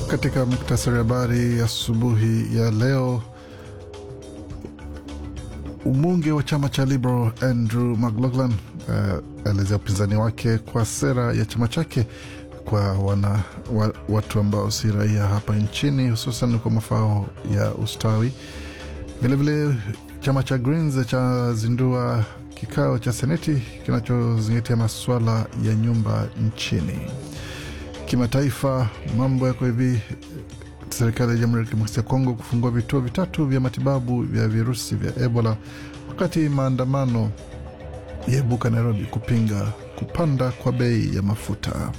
Katika muktasari wa habari asubuhi ya, ya leo, mbunge wa chama cha Liberal Andrew McLaughlin aelezea uh, upinzani wake kwa sera ya chama chake kwa wana, wa, watu ambao si raia hapa nchini hususan kwa mafao ya ustawi. Vilevile chama cha Greens cha zindua kikao cha seneti kinachozingatia masuala ya nyumba nchini. Kimataifa, mambo yako hivi. Serikali ya Jamhuri ya Kidemokrasia ya Kongo kufungua vituo vitatu vya matibabu vya virusi vya Ebola, wakati maandamano yaibuka Nairobi kupinga kupanda kwa bei ya mafuta.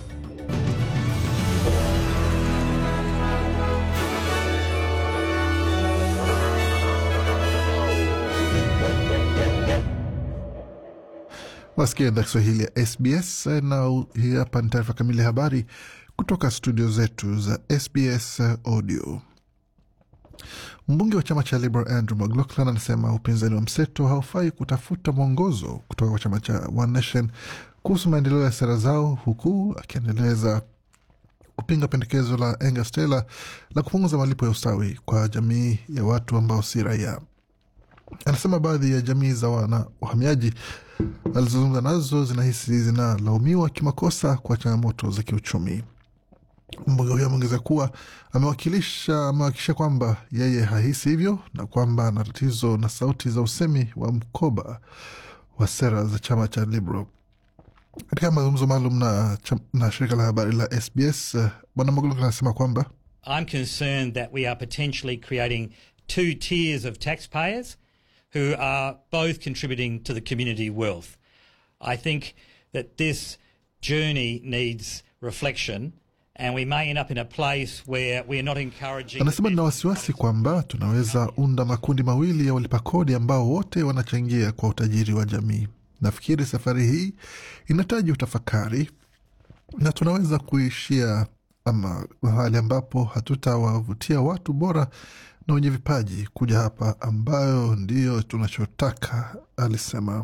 Wasikia idhaa Kiswahili ya SBS na hii hapa ni taarifa kamili ya habari kutoka studio zetu za SBS Audio. Mbunge wa chama cha Liberal Andrew McLaughlin anasema upinzani wa mseto haufai kutafuta mwongozo kutoka kwa chama cha One Nation kuhusu maendeleo ya sera zao, huku akiendeleza kupinga pendekezo la Angus Taylor la kupunguza malipo ya ustawi kwa jamii ya watu ambao si raia. Anasema baadhi ya jamii za wana wahamiaji alizozungumza nazo zinahisi zinalaumiwa kimakosa kwa changamoto za kiuchumi. Mbunge huyo ameongeza kuwa amewakilisha amewakikisha kwamba yeye hahisi hivyo na kwamba ana tatizo na sauti za usemi wa mkoba wa sera za chama cha Liberal. Katika mazungumzo maalum na, na shirika la habari la SBS, Bwana Maguluk anasema kwamba I'm concerned that we are potentially creating two tiers of taxpayers who are both contributing to the community wealth. I think that this journey needs reflection and we may end up in a place where we are not encouraging. Anasema nina wasiwasi kwamba tunaweza unda makundi mawili ya walipa kodi ambao wote wanachangia kwa utajiri wa jamii. Nafikiri safari hii inahitaji utafakari na tunaweza kuishia ama mahali ambapo hatutawavutia watu bora na wenye vipaji kuja hapa, ambayo ndiyo tunachotaka, alisema.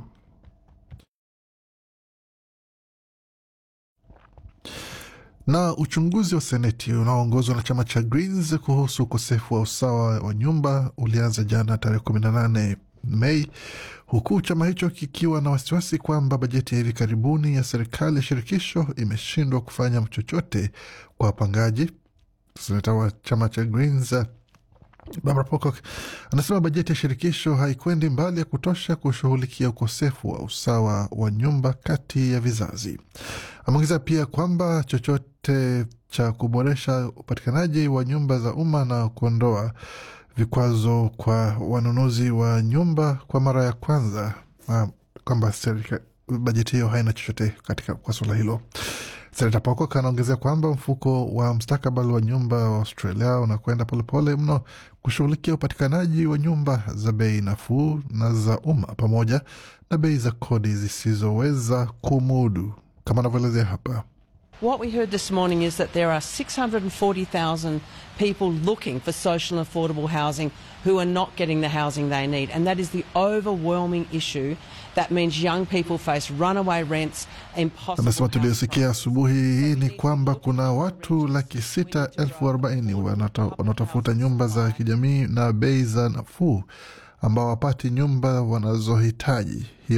Na uchunguzi wa seneti unaoongozwa na chama cha Greens kuhusu ukosefu wa usawa wa nyumba ulianza jana tarehe kumi na nane Mei, huku chama hicho kikiwa na wasiwasi kwamba bajeti ya hivi karibuni ya serikali ya shirikisho imeshindwa kufanya chochote kwa wapangaji. Seneta wa chama cha Greens Barbara Pocock anasema bajeti ya shirikisho haikwendi mbali ya kutosha kushughulikia ukosefu wa usawa wa nyumba kati ya vizazi. Ameongeza pia kwamba chochote cha kuboresha upatikanaji wa nyumba za umma na kuondoa vikwazo kwa wanunuzi wa nyumba kwa mara ya kwanza, kwamba bajeti hiyo haina chochote katika kwa suala hilo. Senata Pocock anaongezea kwamba mfuko wa mustakabali wa nyumba wa Australia unakwenda polepole mno kushughulikia upatikanaji wa nyumba za bei nafuu na za umma pamoja na bei za kodi zisizoweza kumudu, kama anavyoelezea hapa. What we heard this morning is that there are 640,000 people looking for social and affordable housing who are not getting the housing they need. And that is the overwhelming issue. That means young people face runaway rents, impossible. Anasema tuliosikia asubuhi hii ni kwamba kuna watu laki sita elfu arobaini wanaotafuta nyumba za kijamii na bei za nafuu ambao wapati nyumba wanazohitaji.